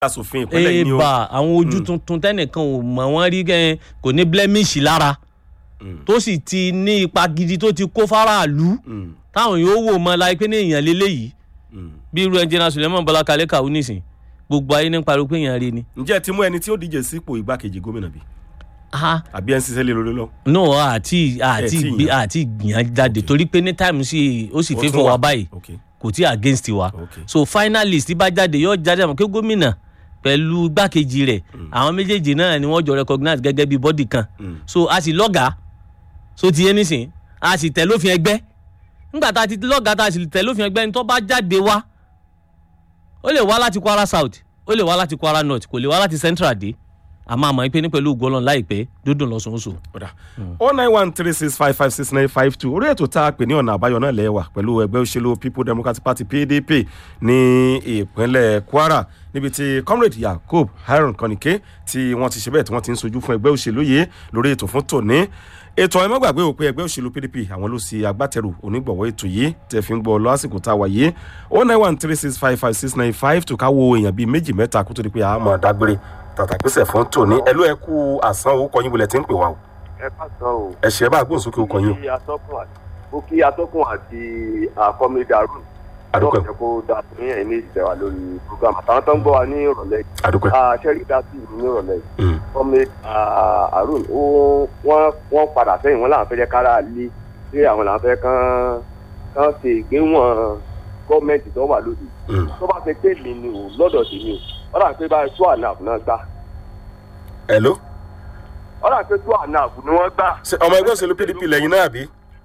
asòfin ìpínlẹ̀ yìí ni o eba àwọn ojú tuntun tẹnìkan ò mọ̀ wọ́n rí kẹ́ kò ní blemish lára tó sì ti ní ipa gidi tó ti kó faraàlú Mm, táwọn yóò wò mọ́ láì pé ní èèyàn lélẹ́yìí mm. bí irú ẹnjìnà suleiman bọlá kalẹ kàwé nìsín gbogbo ayé ní pariwo pé èèyàn rí ni. ǹjẹ́ ẹ ti mú ẹni tí ó díje sípò igbákejì gómìnà bí Ah, àbí ẹ ń ṣiṣẹ́ lé lórí lọ. no àti àti tí gbé yàn. àti gbìyànjú jáde torí pé ní táìmù sí ó sì Ó fẹ́ tún fọ wà. wa báyìí ok kò tí against wa ok so finalist bá jáde yóò jáde àmọ́ kí gómìnà pẹ̀lú igbákejì rẹ̀ àwọn méjèèjì náà ni wọ́n jọ recognize gẹ́gẹ́ bí body kan Mm. so a sì lọ́gàá so ti yé nísìn a sì tẹ̀ lófin ẹgbẹ́ nígbà tá a ti lọ́gàá tá a sì tẹ̀ lófin ẹgbẹ́ ni tó bá jáde wá ó lè wá láti kwara south ó lè wá láti kwara north kò lè wá láti central dé àmọ́ àmọ́ pé ní pẹ̀lú ògbọ́lọ́n láìpẹ́ dúdùn lọ́sọ̀ọ́sọ̀ ọ̀dà o nine one three six five five six nine five two orí ètò tá a pè ní ọ̀nà àbáyọ náà lẹ́wà pẹ̀lú ẹgbẹ́ òṣèlú people democratic party pdp ní ìpínlẹ̀ kwara níbi tí comrade yakub haron kanike tí wọ́n ti ṣe bẹ́ẹ̀ tí wọ́n ti ń sojú fún ẹgbẹ́ òṣèlú yìí lórí ètò fún tòní ètò ẹ má gbàgbé o pé ẹgbẹ́ òṣèlú pdp àwọn ló ṣe agbátẹrù onígbọ̀wọ́ ètò yìí tẹ̀ fi ń gbọ́ lásìkò tá a wà yìí o nine one three six five five six nine five tó ká wo èèyàn bíi méjì mẹ́ta kó tó di pé a máa dágbére tàtàgbésẹ̀ fún tòní ẹ ló ẹ kú àsán owó kọyìn bulẹ̀ tí ń pè wá o ẹ ká sọ o. ẹ ṣe é bá gbóhùnsókè ó kọyìn o kí atọ́kùn àti mo kí atọ́kùn àti àkọ́mi darun. Adúpẹ́. náà jẹ́ kó da ní ẹ̀yìn méjì tẹ̀ wá lórí program àtàwọn tó ń gbọ́ wa ní ìrọ̀lẹ́ yìí. àdúpẹ́. àṣẹrí dásì ní ìrọ̀lẹ́ yìí. Mm. kọ́mi arun ó wọ́n wọ́n padà sẹ́yìn wọn làwọn fẹ́ jẹ́ kára lé pé àwọn làwọn fẹ́ kán kán ṣe ìgbéwọ̀n gọ́ọ̀mẹ̀ntì tó wà lóde. Mm. tó bá ṣe pé mi ni o lọ́dọ̀ tèmi o wọ́n dà pé báyìí tó àná náà gbà Hello? wọ́n dà pé tó àná ni wọ́n gbà. ṣe ọmọ ẹgbẹ́ òṣèlú pdp lẹ́yìn náà bí.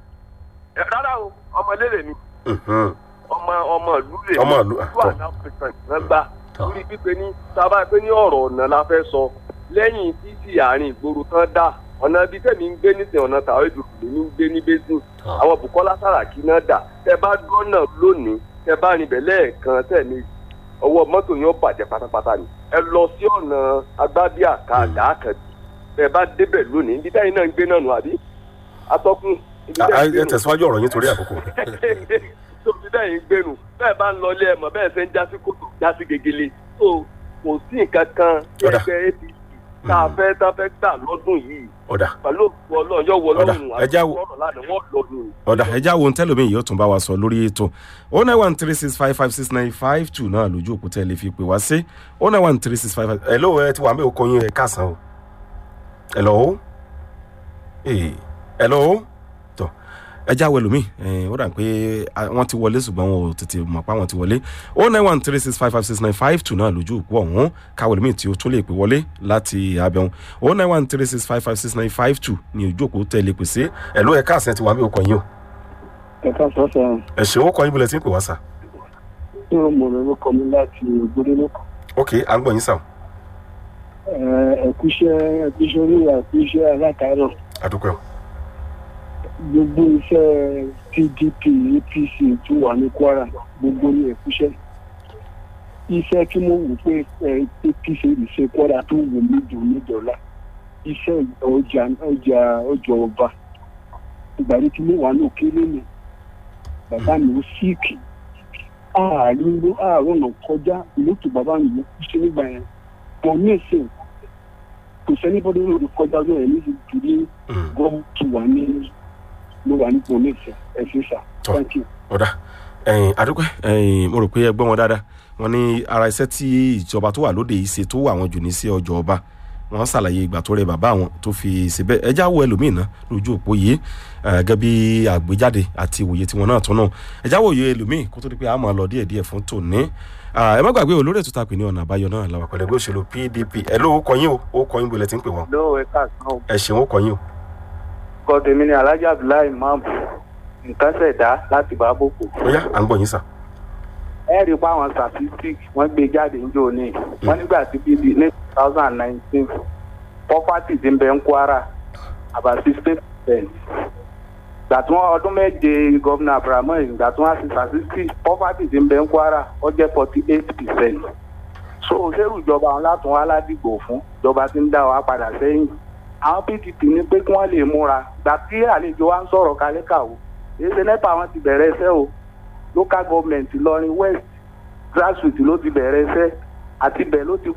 Ẹ, rárá o ọmọ eléré mi Mhm. ọmọ ọmọ ìlú rè Ọmọ ìlú, ìlú tọ́. àná pẹ̀sẹ̀ náà gbà Tọ́. lórí pípé ní sábà pé ní ọ̀rọ̀ ọ̀nà la fẹ́ sọ lẹ́yìn títí àárín ìgboro tán dà ọ̀nà ibi tẹ̀mí ń gbé nísìnyí ọ̀nà tàwọn èdè òkèlè ní ń gbé ní basin Tọ́. àwọn bukola saraki náà dà tẹ bá gbọ́nà lónìí tẹ bá rìn bẹ̀ lẹ́ẹ̀kan tẹ̀mí ọwọ́ mọ́tò yóò bàjẹ́ pátápátá ni ẹ lọ sí ọ̀nà agbábíà kàdá kàdí tẹ bá débẹ̀ lónìí ibi tẹ́yìn náà ń gbé náà nù àbí atọ́kùn ibi Ah, tẹ́yìn ah, ń gbé ẹ nù tẹ̀síwájú ọ̀rọ̀ yín torí àkókò. tó fi bẹ́ẹ̀ ń gbénu bẹ́ẹ̀ bá ń lọ ilé ẹ̀mọ́ bẹ́ẹ̀ ṣe ń jásí kòtò jásí gegele tó kò sí nǹkan kan tí Ọ̀dà. ẹgbẹ́ apc tá a fẹ́ tá a fẹ́ gbà lọ́dún yìí ọ̀dà pẹ̀lú òkú ọlọ́run yóò wọ Ọ̀dà, lọ́rùn ẹ já wo- ọ̀rọ̀ lánàá wọ́n lọ́dún yìí. ọ̀dà ẹja wo ntẹ́lómi yìí ó tún bá wa sọ lórí ètò o nine one three six five five six nine five two náà lójú òkúta ẹ lè fi pè wá sí o nine one three six five five ẹ lóò ẹ ti wà mí òkò yín ẹ káàsán o ẹ lọ o ee ẹ lọ o tọ ẹja wo ẹlòmíì ẹ ó dà pé ah, wọ́n ti wọlé ṣùgbọ́n wọn ò tètè mọ̀ pé àwọn ti wọlé o nine one three six five five six nine five two náà lójú òkú ọ̀hún káwọ ẹlòmíì tí ó tún lè pè wọlé láti abẹ́hùn o nine one three six five five six nine five two ní ojú òkú tẹ̀lé pèsè ẹ ló ẹ káàsán ẹ ti wà mí òkò yín o ẹ̀ka sọ́sẹ̀ ẹ ṣe owó kọ yín bọ̀lẹ̀ tí ń pè wá sà. tí ó mọ̀ lọ́wọ́ kọ́ mi láti gbódélé ok à ń gbọ́ yín sà. ẹ̀kúṣẹ́ ẹ̀kúṣẹ́ orí ẹ̀kúṣẹ́ alátàárọ̀ àdúpẹ́ o. gbogbo iṣẹ́ pdp apc tó wà ní kwara gbogbo ní ẹ̀kúṣẹ́ iṣẹ́ tí mo wò pé ẹ, apc lè ṣe kwara tó wò mí jù mí dọ̀la iṣẹ́ ọjà ọjà ọjà ọba ìgbàdí tí mo wà ní òkèlè mi bàbá mi ó síìkì ààrin ló àárọ̀ náà kọjá ìlótú bàbá mi ló kú sí nígbà yẹn pọ̀ ní ìsìn kò sẹ́ni bọ́dọ̀ lórí kọjá lóyè ní ìdílé Mm. gọ́ọ̀mù tó wà ní ló wà ní pọ̀ ní ìsìn ẹ̀sìn sà Tọ́. thank you. ọ̀dà ẹ̀yìn àdúpẹ́ ẹ̀yìn mo rò pé ẹ gbọ́ wọn dáadáa wọn ní ara iṣẹ́ tí ìjọba tó wà lóde yìí ṣe tó wà wọn jù ní sí ọjọ́ ọba wọn ṣàlàyé ìgbà tó rẹ bàbá wọn tó fi ṣe bẹ́ẹ̀ ẹjá wo ẹlòmíì náà lójú òpó yìí eh, gẹ́gẹ́ bí àgbéjáde àti ìwòye tiwọn náà tún náà ẹjá wo òye ẹlòmíì kó tó di pé a máa lọ díẹ̀díẹ̀ fún tòní Ah, ẹ má gbàgbé olórí ètò tàpé ní ọ̀nà àbáyọ náà làwọn pẹ̀lú ẹgbẹ́ òṣèlú pdp ẹ ló kọ yín o ó kọ yín bolẹ̀ tí ń pè wọ́n ló ẹ káàsán o ẹ ṣeun ó kọ yín o. kọ́ tèmi ni alhaji abdullahi imam nǹkan ṣẹ̀dá láti bá bòkò. ó yá à ń gbọ́ yín sà. ẹ rí i pé àwọn statistics wọ́n gbé jáde ní òní wọ́n nígbà tí bíbí ní two thousand and nineteen property ti ń bẹ ń kwara about sixteen percent gbà tí wọ́n ọdún méje gómìnà abrahamu ìgbà tí wọ́n á ṣe statistics property ti ń bẹ ń kwara ó jẹ́ forty eight percent so òṣèlú ìjọba àwọn látún wá ládìgbò fún ìjọba ti ń dá wa padà sẹ́yìn àwọn pdp ní pé kí wọ́n lè múra gbà tí àlejò wa ń sọ̀rọ̀ kálíkàwó èyí ṣe nepa wọn ti bẹ̀rẹ̀ iṣẹ́ o local government ìlọrin west grassroots ló ti bẹ̀rẹ̀ iṣẹ́ àti bẹ́ẹ̀ ló ti